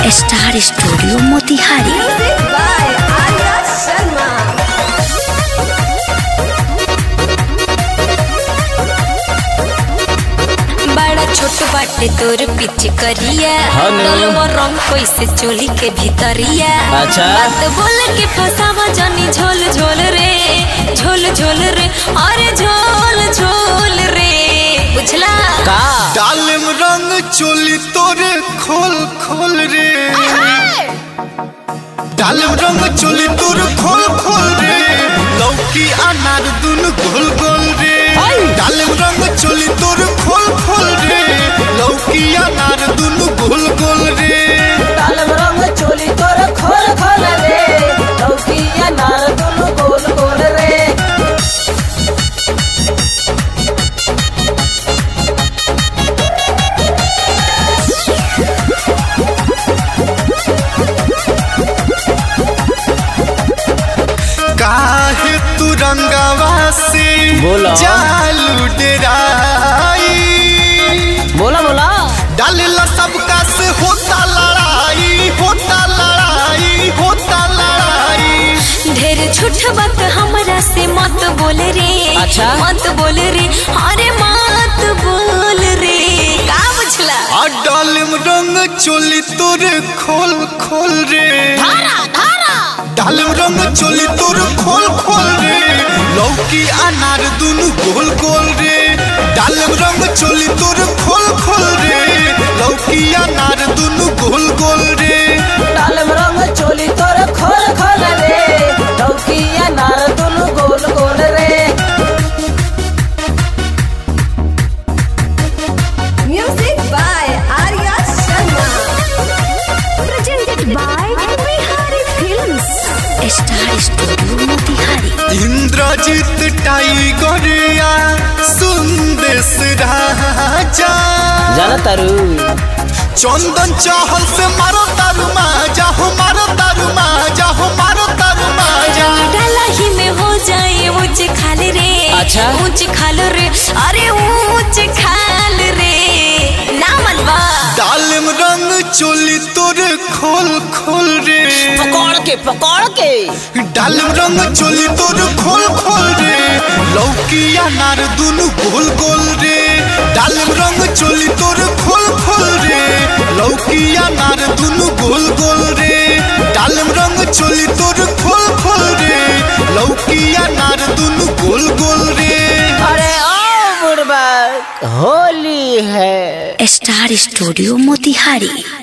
Star Studio Motihari Music by Arya Sharma. बड़ा छोट बाटे तोर पीछे करिया हाँ नु। डलवा रंग कैसे चोली के भीतरिया अच्छा। बात बोल के फसावा जानी झोल झोल रे झोल झोल रे अरे झोल झोल रे बुझला का डालिम रंग चोली तोरे खोल खोल रे डालिम रंग चोली तोरे खोल खोल रे लौकी अनार दुनु गोल गोल रे डालिम रंग चोली तोरे खोल खोल रे लौकी अनार दुनु गोल गोल रे डालम रंग चोली तोर खोल खोल रे लौकिया नार दुनु गोल गोल रे काहे तू रंगवा से बोला। जालू डेराई बोला बोला डालेला सबका से होता लड़ाई होता लड़ाई होता लड़ाई ढेर झूठ बात हमरा से मत बोल रे अच्छा। मत बोल रे अरे मत बोल रे का बुझला आ डालिम रंग चोली तोरे खोल खोल रे धारा धारा डालिम रंग चोली तोरे खोल खोल रे लौकी अनार दुनु गोल गोल रे डालिम रंग चोली तोरे खोल खोल रे लौकी अनार दुनु गोल गोल रे डालम रंग चोली तोर खोल खोल रे लौकिया नार दुनु गोल गोल रे Music by Arya Sharma. presented by Bihari Films. Star Studio Motihari Indrajeet टाइगरिया सुंदेश राजा जाना तारू चंदन चाहल से मारो तारू माजा हो मारो तारू माजा हो मारो तारू माजा डाला ही में हो जाए ऊंच खाल रे अच्छा। ऊंच खाल रे अरे ऊंच खाल रे ना मनवा डालिम रंग चोली तोरे खोल खोल रे पकड़ के पकड़ के डालिम रंग चोली तोरे खोल खोल रे लौकी अनार दुनु गोल गोल रे डालिम रंग चोली तोरे खोल खोल रे लौकी अनार दुनु गोल गोल रे डालिम रंग चोली तोरे खोल खोल रे लौकी अनार दुनु गोल गोल रे अरे ओ बुढ़बा होली है स्टार स्टूडियो मोतिहारी